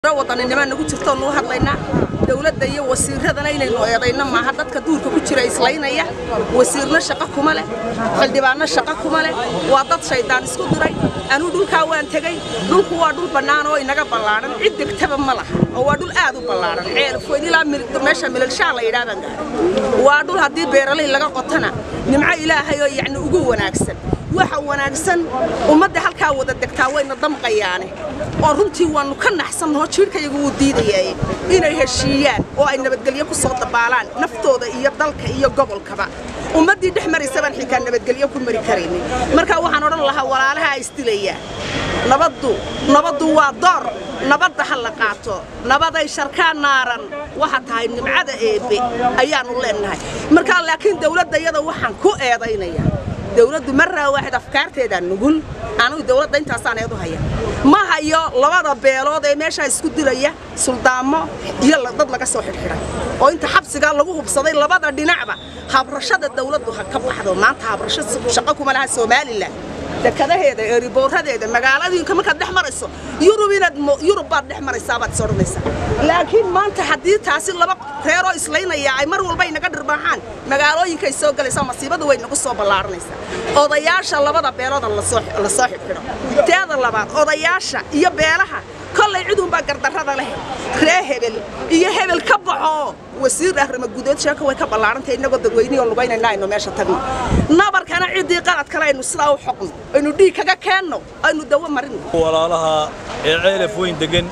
wadaninimo nagu jirto nuu hadlaynaa dowladda iyo wasiiradana inaynu eedayno maaha dadka duurka ku jira islaynaya wasiirna shaqo kuma leh xildhibaanna shaqo kuma leh waa dad shaydaan isku diray anuu dhulkaa waan tegey dhulku waa dhul bannaan oo inaga ballaadhan cid degtaba ma laha oo waa dhul aad u ballaadhan ceelfoyn ilaa meesha milalshaa la yidhahdaan gaadhay waa dhul haddii beeralay laga qotana nimco ilaahay oo yacni ugu wanaagsan waxa wanaagsan ummadda halkaa wada degtaa wayna damqayaane oo runtii waannu ka naxsannaho jiirhkayagu wuu diidayaaye inay heshiiyaan oo ay nabadgelyo ku soo dabaalaan naftooda iyo dalka iyo gobolkaba ummaddii dhex maraysa baan xitaa nabadgelyo ku mari karaynin marka waxaan odhan lahaa walaalaha isdilayaa nabaddu nabaddu waa door nabadda ha la qaato nabaday sharkaa naaran waxa tahay nimcada eebbe ayaannu leennahay markaa laakiin dawladda iyada waxaan ku eedaynayaa dawladdu marraa waaxid afkaarteedaa nugul anugu dawladda intaasaan eedu haya ma hayo labada beelood ee meeshaa isku dilaya suldaamo iyo dad laga soo xidhxidhay oo inta xabsigaa lagu hubsaday labada dhinacba habrashada dawladdu ha ka baxdo maanta habrasho shaqo kuma laha somalilan dekadaheeda eeriboorradeeda magaaladiinka markaad dhex marayso yurub inaad yurub baad dhex maraysaa baad is odhanaysaa laakiin maanta haddii taasi laba reeroo islaynaya ay mar walba inaga dhirbaaxaan magaalooyinkay soo galaysaa masiibadu way nagu soo ballaaranaysaa odayaasha labada beelooda lasoo lasoo xidhxidho teeda labaad odayaasha iyo beelaha kollay ciduunbaa gardarrada leh ree hebel iyo hebel ka baxo wasiir arrimo gudood sheeko way ka ballaarantay innagoo dadweynihii oo lugaynayna aynu meesha tagno nabarkana ciddii qalad kale aynu sidaa u xoqno aynu dhiig kaga keenno aynu dawo marino walaalaha ee ceelaf weyn degan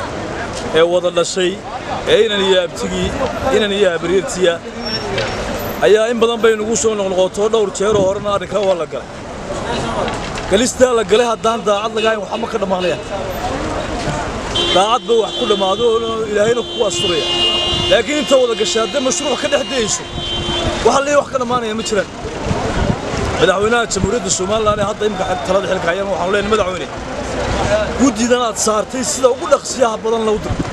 ee wada dhashay ee inan iyo abtigii inan iyo habaryartiya ayaa in badan bay nagu soo noqnoqoto dhowr jeeroo horena arrinkaa waa la galay galistaa la galay haddaan daacad lagahayn waxba ma ka dhammaanaya daacad ba wax ku dhammaado oo ilaahayna kugu asturaya laakiin inta wada gashay haddee mashruuc ka dhex dayayso waxa leeyahay wax ka dhammaanaya ma jiraan madaxweynaha jamhuuriyadda somalilan ee hadda imika talada xilka hayana waxaanu leenahay madaxweyne guddidan aad saartay sida ugu dhaqsiyaha badan loo dir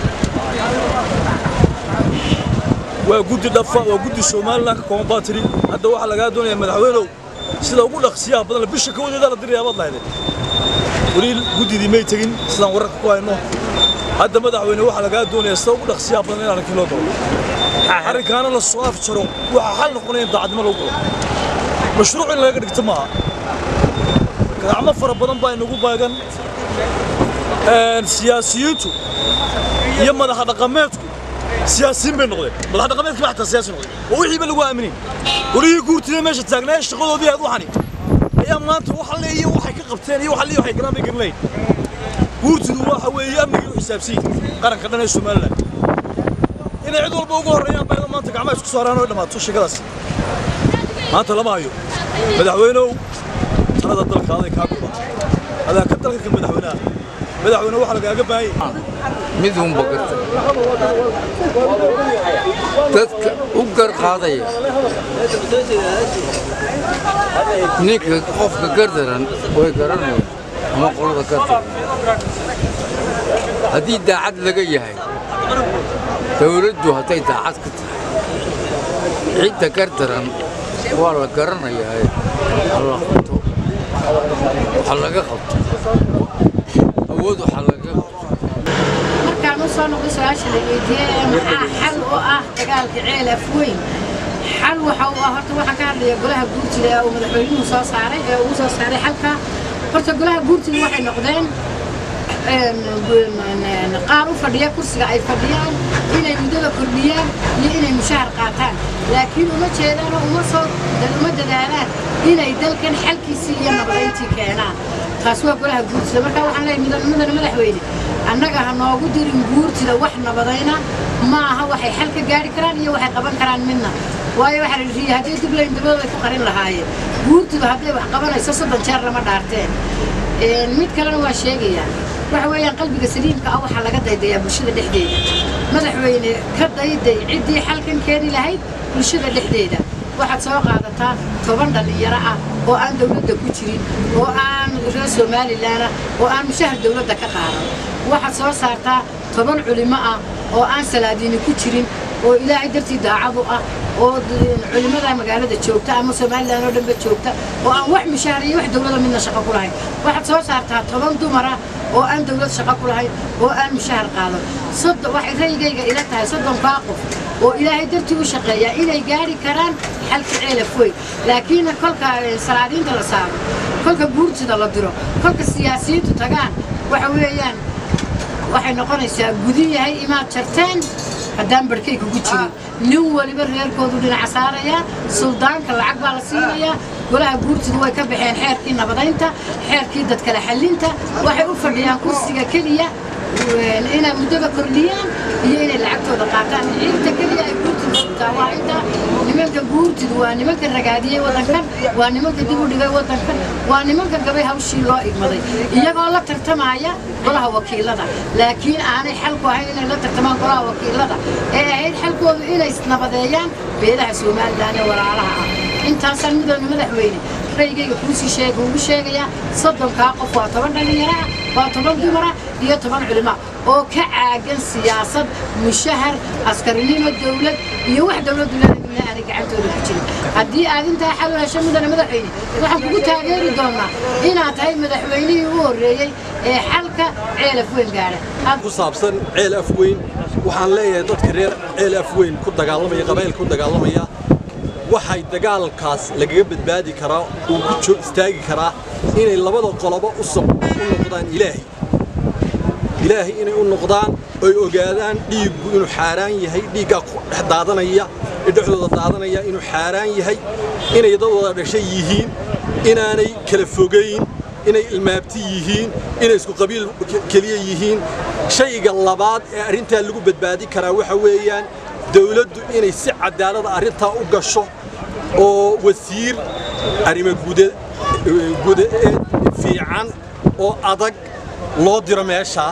waa guddi dhafa waa guddi somalilan ka kooban baa tidhi hadda waxaa lagaa doonaya madaxweynow sida ugu dhaqsiyaha badan bisha ka wadeedaa la dirayaa baad lahaydeen weli guddidii may tegin sidaan wararka ku hayno hadda madaxweyne waxaa lagaa doonaya sida ugu dhaqsiyaha badan in arrinkii loo galo arrinkaana la soo afjaro waxaa xal noqonaya in daacadnimo lagu galo mashruuc in laga dhigto maaha gacmo fara badan baa inagu baagan siyaasiyiintu iyo madaxa dhaqameedku siyaasiyiin bay noqdeen madaxa dhaqameedkii baa xataa siyaasi noqday oo wixiiba lagu aaminin golihii guurtida meesha taagnaa shaqadoodii aad waxani ayaa maanta waxa le iyo waxay ka qabteen iyo waxa le waxay galaan bay garanayn guurtidu waxa weeye amnigii u xisaabsiin qaranka dhan ee somalilan inay cid walba ugu horreeyaan bayda maanta gacmaha isku saaraan oo dhammaato sheekadaas maanta lama hayo madaxweynow talada dalka aday kaa goda adaa ka dalka ka madaxweynaha madaxweyne waxaa lagaaga baahan mid uunba garta dadka u garqaadaya ninka qofka gardaran way garanayaan ama qolada gardaran haddii daacad laga yahay dawladdu hadday daacad ka tahay cidda gardaran waa la garanayaa hala qabto waxa laga qabto awood waxa laga qabto markaan u soo noqday su-aasha la weydiiyey ee maxaa xal u ah dagaalka ceelaf weyn xal waxa uu ah horta waxaan ka hadlaya golaha guurtida ee uu madaxweynuhu soo saaray ee uu soo saaray xalka horta golaha guurtida waxay noqdeen qaar u fadhiya kursiga ay fadhiyaan inay muddada kordhiyaan iyo inay mushahar qaataan laakiin uma jeedaan oo uma soo uma dadaalaan inay dalkan xalkiisii iyo nabadayntii keenaan taas waa golaha guurtida markaa waxaan leeyahay mudane madaxweyne annaga ha noogu dirin guurtida wax nabadayna ma aha waxay xal ka gaari karaan iyo waxay qaban karaan midna waayo waxaa la yidhi haddii dublayn dabadooda ay ku qarin lahaayeen guurtidu hadday wax qabanayso soddon jeer lama dhaarteen mid kalena waa sheegayaa waxa weeyaan qalbiga saliimka ah waxaa laga daydayaa bulshada dhexdeeda madaxweyne ka dayday ciddii xalkan keeni lahayd bulshada dhexdeeda waxaad soo qaadataa toban dhallinyaro ah oo aan dawladda ku jirin oo aan reer somalilan ah oo aan mushahar dawladda ka qaadan waxaad soo saartaa toban culimo ah oo aan salaadiini ku jirin oo ilaahay dartii daacadu ah oo culimada magaalada joogta ama somalilan oo dhanba joogta oo aan wax mushahar iyo wax dawlada midna shaqo ku lahayn waxaad soo saartaa toban dumara oo aan dawlad shaqo ku lahayn oo aan mushahar qaado soddon waxay rayigayga ila tahay soddonkaa qof oo ilaahay dartii u shaqeeyaa inay gaari karaan xalka ceelaf weyn laakiin kolka salaadiinta la saaro kolka guurtida la diro kolka siyaasiyiintu tagaan waxa weeyaan waxay noqonaysaa gudin yahay imaad jarteen haddaan barhkay kugu jirin nin waliba reerkoodu dhinaca saarayaa suldaanka lacag baa la siinayaa golaha guurtidu way ka baxeen xeerkii nabadaynta xeerkii dadkala xallinta waxay u fadhiyaan kursiga keliya inay muddada kordhiyaan iyo inay lacagtooda qaataan ciidta keliya ay guurtidu sugtaa waa inta nimanka guurtidu waa nimanka ragaadiyey waddankan waa nimanka dib u dhigay waddankan waa nimanka gabay hawshii loo igmaday iyagoo la tartamaya golaha wakiilada laakiin aanay xalku ahayn inay la tartamaan golaha wakiilada ee ahayd xalkoodu inay nabadeeyaan beelaha somalilan ee walaalaha ah intaasaan midooda madaxweyne raygayga kuusii sheega ugu sheegayaa soddonkaa qof waa toban dhallinyara ah waa toban dumara iyo toban culima oo ka caagan siyaasad mushahar askarinimo dawlad iyo wax dawladdu leedahay aanay gacantooda ku jirin haddii aad intaa xal u hesho mudane madaxweyne waxaan kugu taageeri doonaa inaad tahay madaxweynihii u horreeyey ee xalka ceelaf weyn gaadha ku saabsan ceel afweyn waxaan leeyahay dadka reer ceel afweyn ku dagaalamaya qabaylka ku dagaalamaya waxay dagaalkaas lagaga badbaadi karaa uu ku joo istaagi karaa inay labada qolobo u soq u noqdaan ilaahay ilaahay inay u noqdaan oy ogaadaan dhiiggu inuu xaaraan yahay dhiiggaa ku dhex daadanaya ee dhexdooda daadanaya inuu xaaraan yahay inay dad wada dhashay yihiin inaanay kala fogayn inay ilmaabti yihiin inay isku qabiil keliya yihiin shayga labaad ee arrintaa lagu badbaadi karaa waxa weeyaan dawladdu inay si cadaalada arrintaa u gasho oo wasiir arrimo gudaeed fiican oo adag loo diro meeshaa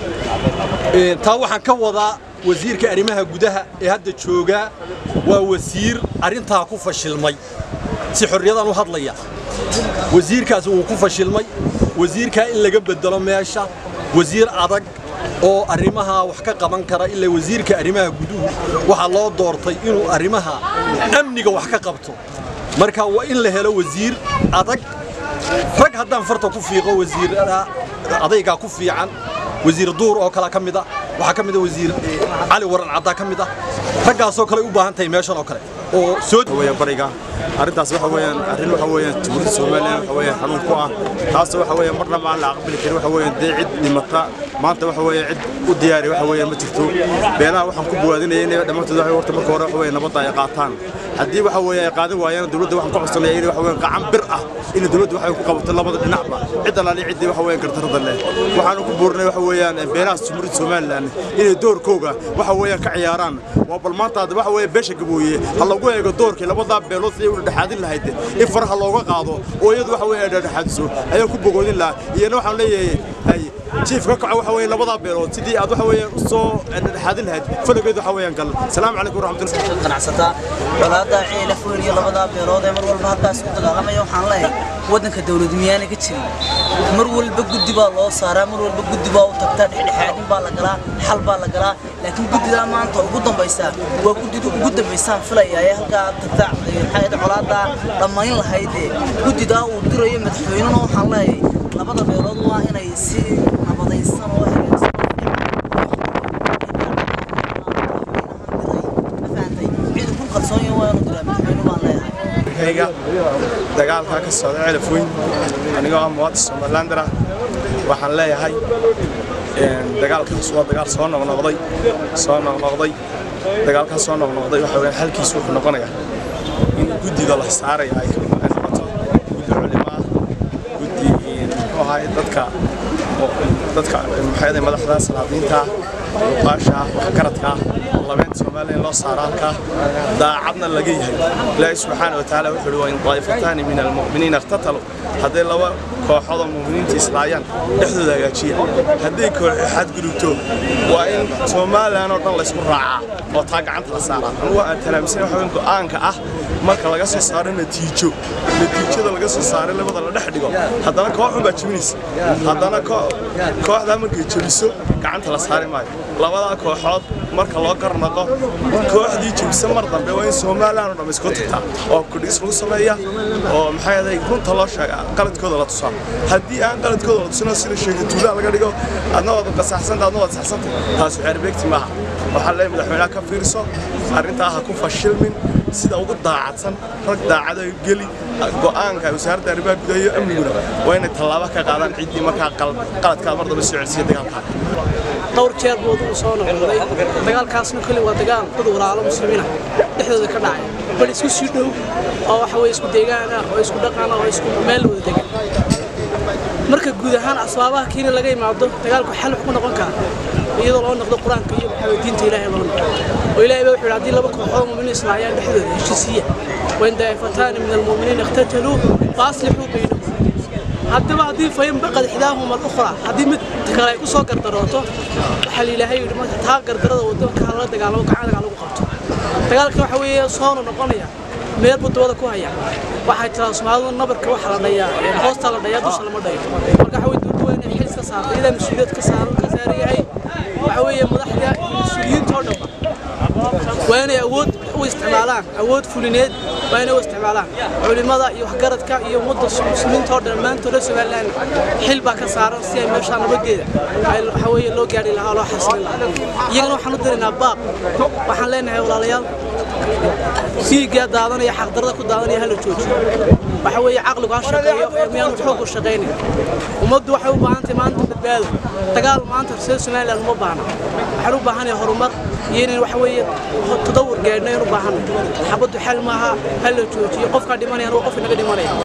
taa waxaan ka wadaa wasiirka arrimaha gudaha ee hadda joogaa waa wasiir arrintaa ku fashilmay si xorriyadan u hadlaya wasiirkaasi wuu ku fashilmay wasiirkaa in laga bedelo meesha wasiir adag oo arrimaha wax ka qaban kara ilaa wasiirka arrimaha guduhu waxaa loo doortay inuu arrimaha amniga wax ka qabto marka waa in la helo wasiir adag rag haddaan farta ku fiiqo wasiirada adaygaa ku fiican wasiir duur oo kale ka mid ah waxaa ka mid ah wasiir cali waran caddaa ka mid ah raggaasoo kale u baahan tahay meeshan oo kale oo soo weeyaan bariga arrintaas waxa weeyaan arrin waxa weeyaan tuulada Soomaaliya waxa weeyaan xanuun ku ah taas waxa weeyaan marna ma la aqbali karin waxa weeyaan dee cid dhimata maanta waxa weeyaan cid u diyaari waxa weeyaan ma jirto beelaha waxaan ku buwaadinayay inay dhamaantood waxa horta marka hore waxa weeyaan nabadda ay qaataan haddii waxa weeyaan ay qaadan waayaan dawladda waxaan ku codsanaya inay waxa weeyaan gacan bir ah in dawladda waxa ku qabato labada dhinacba cid alaali cidii waxa weeyaan gardarada leh waxaan ku buurnay waxa weeyaan beelaha Soomaaliya Soomaaliland inay doorkooga waxa weeyaan ka ciyaaraan waa bal maanta waxa weeyaan beesha gabooye ha lagu eego doorkii labada beelood si uu dhaxadin lahayd in faraha looga qaado oo iyadu waxa weeyaan dhaxadiso ayaan ku bogoodin lahaa iyana waxaan leeyahay ay jiif ka kaco waxa weeyaan labada beelood sidii aad waxa weeyaan u soo dhaxadin lahayd falageed waxa weeyaan gal salaamu calaykum waraxmatullahi ganacsataa colaada ciila fool iyo labada beelood ee mar walba halkaas ku dagaalamaya waxaan leeyahay waddanka dawladu miyaana ka jirin mar walba guddi baa loo saaraa mar walba guddi baa u tagtaa dhexdhexaadin baa la galaa xal baa la galaa laakiin guddidaa maanta ugu dambaysaa waa guddida ugu dambaysaan filaya ee halkaa tagta maxay colaada dhammayn lahaydee guddidaa uu dirayo madaxweynena waxaan leeyahay labada beelood waa inay si nabadaysan oo hagaagsan hayga dagaalka ka socda celaf weyn anigoo ah muwaadin Somalilander ah waxaan leeyahay dagaalkaas waa dagaal soo noqnoqday soo noqnoqday dagaalkaas soo noqnoqday waxa weeye halkiisu wuxuu noqonayaa in guddiga la saaray ay noqoto guddi culimo ah guddi muxuu ahaay dadka dadka maxay madaxda salaadiinta uqaasha waxgaradka labeenta Soomaaliya loo saaro halka daacadna laga yahay Ilaahay subhanahu wa ta'ala wuxuu waa in qaayfatan min almu'miniina iqtatalu haday laba kooxood oo mu'miniinta islaayaan dhexdooda hagaajiya haday koox xad gudubto waa in Soomaaliland oo dhan la isku raacaa oo taa gacanta la saaraa anigu aan talaabsan waxa weyn go'aanka ah marka laga soo saaro natiijo natiijada laga soo saaray labada la dhex dhigo haddana koox baa jibinaysa haddana kooxda markay jabiso gacanta la saari maayo labadaa kooxood marka loo garnaqo kooxdii jebisa mar dambe waa in somalilan oo dham isku tagtaa oo kudhis lagu sameeya oo maxay ahayd runta loo sheegaa qaladkooda la tusaa haddii aan qaladkooda la tusino sida sheegatuulaa laga dhigo adna waad qasaxsanta adna waad saxsanta taas xeerbeegti maaha waxaa leeyahay madaxweynaha ka fiirso arrintaa ha ku fashilmin sida ugu daacadsan rag daacada geli go'aanka wasaaradda arrimaha gudaha iyo amniguna waa inay tallaabo ka qaadaan ciddii markaa qaladkaa mar dambe soo celisiya dagaalkaa dhowr jeer buu u soo noqday dagaalkaasna kali waa dagaal dad walaalo muslimiina dhexdooda ka dhacay bal isku sii dhow oo waxa weye isku deegaan ah oo isku dhaqan ah oo isku meel wada degan marka guud ahaan asbaabaha kiina laga imaado dagaalku xal wax ku noqon kara iyadoo loo noqdo qur-aanka iyo waxaa diinta ilaahay loo noqdo oo ilaahay baa wuxuu yidhi haddii laba kooxood muuminiin islaayaan dhexdooda heshiisiya wain daa'ifataani min almuuminiina iqtataluu faaslixuu baynahum haddaba haddii fayin baqad ixdaahuma alukhra haddii mid kale ay ku soo gardarooto waxaa ilaahay yidhi marka taa gardarada wado ka la dagaalamo gacan dagaal lagu qabto dagaalka waxa weeye soona noqonaya meel buu dabada ku haya waxay tiraa soomaalidu nabarka waxa la dhayaa hoosta la dhayaa dusha lama dhayo marka waxa weye dowladda waa inay xil iska saarto iyadaa mas-uuliyad ka saaran ka saaran yahay waxa weeye madaxda mas-uuliyiinta oo dhanba waa inay awood u isticmaalaan awood fulineed waa inay u isticmaalaan culimada iyo waxgaradka iyo ummadda muslimiinta oo dhan maantooda somalilan xil baa ka saaran si ay meeshaa nabadeeda waxa weeye loo gaari lahaa loo xasilin lahaa iyagana waxaan u diraynaa baaq waxaan leenahay walaalayaal dhiiggaa daadanaya xaqdarada ku daadanaya hala joojiyo waxa weeye caqligu ha shaqeeyo ee miyaanu xooggu shaqaynin ummaddu waxay u baahan tahay maanta badbaado dagaal maanta reer somaliland uma baahna waxaan u baahanahay horumar iyo inaan waxa weeye tadawur gaadhno ayaan u baahanay xabaddu xal maaha ha la joojiyo qofkaa dhimanayana waa qof inaga dhimanaya